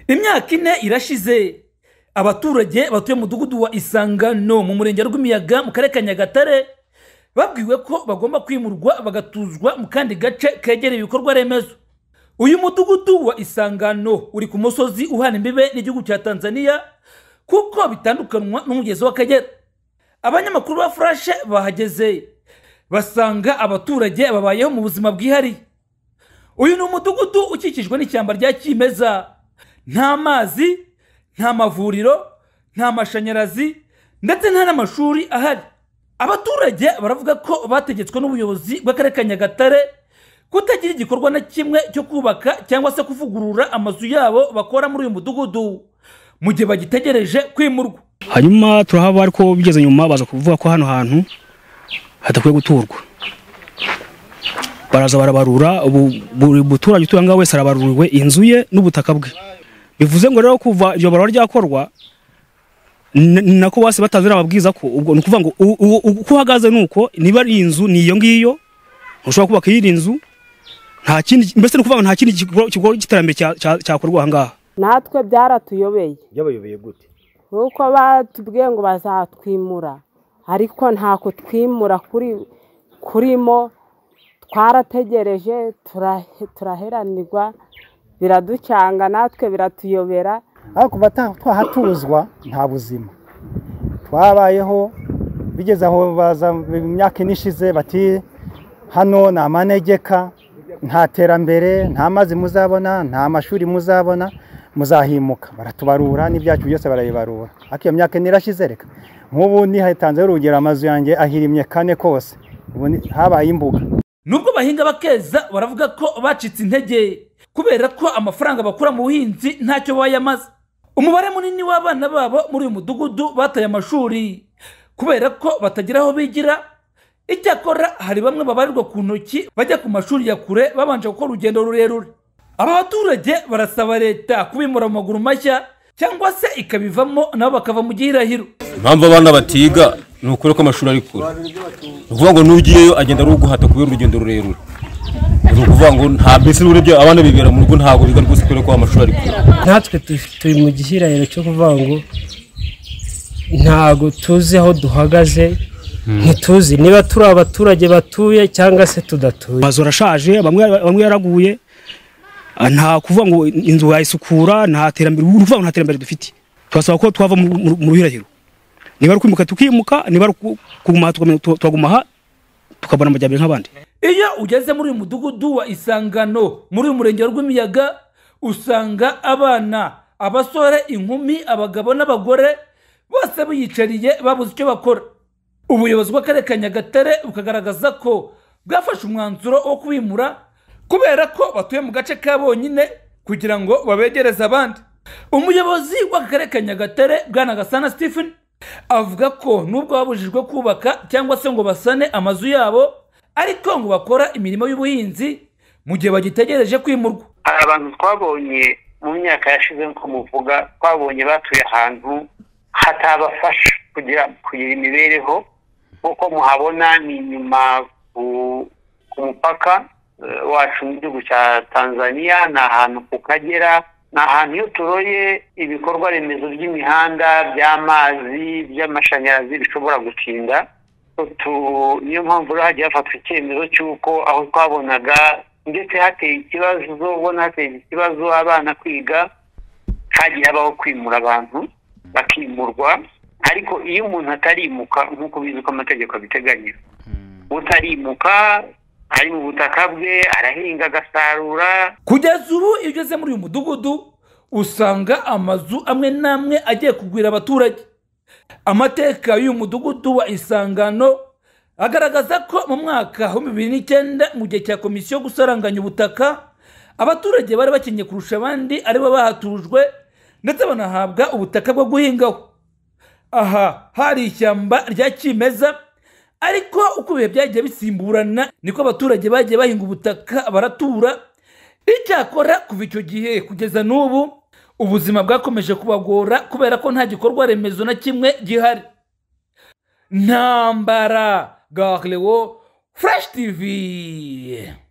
imyaka ine irashize abaturage batuye mu mudugudu wa isangano mu murenge rw'imiyaga mu karere ka nyagatare babwiwe ko bagomba kwimurwa bagatuzwa mu kandi gace kegereye ibikorwa remezo uyu mudugudu wa isangano uri ku musozi uhana imbibe n'igihugu cya tanzania kuko bitandukanywa n'umugezi w'akagera abanyamakuru ba furashe bahageze basanga abaturage babayeho mu buzima bwihariye uyu ni umudugudu ukikijwe n'ishyamba rya kimeza nta mazi nta mavuriro nta mashanyarazi ndetse nta n'amashuri ahari abaturage baravuga ko bategetswe n'ubuyobozi bw'akarere ka nyagatare kutagira igikorwa na kimwe cyo kubaka cyangwa se kuvugurura amazu yabo bakora muri uyu mudugudu mu gihe bagitegereje kwimurwa hanyuma turahaba ariko bigeze nyuma baza kuvuga ko hano hantu hadakwiye guturwa baraza barabarura ubu buri muturage utuye aho ngaho wese arabaruriwe inzu ye n'ubutaka bwe bivuze ngo rero kuva iryo barura ryakorwa ni ni nako bose batanze n'amabwiriza ko ubwo ni ukuvuga ngo u- u- u- uko uhagaze ni uko niba ari inzu ni iyo ngiyo ntushobora kubaka iyindi nzu nta kindi mbese ni ukuvuga ngo nta kindi gikorwa gikorwa cy'iterambere cya- cya- cyakorwa aha ngaha natwe byaratuyobeye byabayobeye gute kuko batubwiye ngo bazatwimura ariko ntako twimura kuri kurimo twarategereje turahe- turaheranirwa biraducanga natwe biratuyobera ariko kuva ta- twahatuzwa nta buzima twabayeho bigeze aho baza imyaka ine ishize bati hano ni amanegeka nta terambere nta mazi muzabona nta mashuri muzabona muzahimuka baratubarura n'ibyacu byose barabibarura ariko iyo myaka ine irashize reka nk'ubu nihatanzeho urugero amazu yanjye ahirimye kane kose ubu ni- habaye imbuga nubwo bahinga bakeza baravuga ko bacitse intege kubera ko amafaranga bakura mu buhinzi ntacyo bayamaze umubare munini w'abana babo muri uyu mudugudu bataye amashuri kubera ko batagira aho bigira icyakora hari bamwe babarirwa ku ntoki bajya ku mashuri ya kure babanje gukora urugendo rurerure aba baturage barasaba leta kubimura mu maguru mashya cyangwa se ikabivamo nabo bakava mu gihirahiro impamvu abana batiga ni ukuri ko amashuri ari kure ni ukuvuga ngo n'ugiyeyo agenda ruguhata kubera urugendo rurerure ni ukuvuga ngo nta mbese n'urebye abana bibera mu rugo ntabwo biga rwose kubera ko amashuri ari kure natwe tu- turi mu gihirahiro cyo kuvuga ngo ntago tuzi aho duhagaze ntituzi niba turi abaturage batuye cyangwa se tudatuye amazu arashaje bamwe bamwe yaraguye ah, nta kuvuga ngo inzu wayisukura nta terambere ubu ni ukuvuga ngo nta terambere dufite turasaba ko twava mu- mu mu ruhirahiro niba ari ukwimuka tukimuka niba ari uku- kuguma aha tukamenya- tu- tukaguma aha tukabona amajyambere nk'abandi iyo ugeze muri uyu mudugudu wa isangano muri uyu murenge rw'imiyaga usanga abana abasore inkumi abagabo n'abagore bose biyicariye babuze icyo bakora ubuyobozi bw'akarere ka nyagatare bukagaragaza ko bwafashe umwanzuro wo kubimura kubera ko batuye mu gace ka bonyine kugira ngo babegereze abandi umuyobozi w'akarere ka nyagatare bwana gasana stephen avuga ko nubwo babujijwe kubaka cyangwa se ngo basane amazu yabo ariko ngo bakora imirimo y'ubuhinzi mu gihe bagitegereje kwimurwa hari abantu twabonye mu myaka yashize nk'uko muvuga twabonye batuye ahantu hatabafasha kugira kugira imibereho nk'uko muhabona ni inyuma ku ku mupaka eh, wacu n'igihugu cya tanzania ni ahantu ku kagera ni ahantu iyo turoye ibikorwa remezo by'imihanda by'amazi by'amashanyarazi bishobora gutinda tu- niyo mpamvu rero hagiye hafatwa icyemezo cy'uko aho twabonaga ndetse hateye ikibazo ubona hateye ikibazo abana kwiga hagiye habaho kwimura abantu bakimurwa ariko iyo umuntu atarimuka nk'uko bizi ko amategeko abiteganya utarimuka ari mu butaka bwe arahinga agasarura kugeza ubu iyo ugeze muri uyu mudugudu usanga amazu amwe n'amwe agiye kugwira abaturage amateka y'uyu mudugudu wa isangano agaragaza ko mu mwaka w'ibihumbi bibiri n'icyenda mu gihe cya komisiyo yo gusaranganya ubutaka abaturage bari bakenye kurusha abandi aribo bahatujwe ndetse banahabwa ubutaka bwo guhingaho aha hari ishyamba rya kimeza ariko uko ibihe byagiye bisimburana niko abaturage bagiye bahinga ubutaka baratura icyakora kuva icyo gihe kugeza n'ubu ubuzima bwakomeje kubagora kubera ko nta gikorwa remezo na kimwe gihari ntambara garewo furashi tivi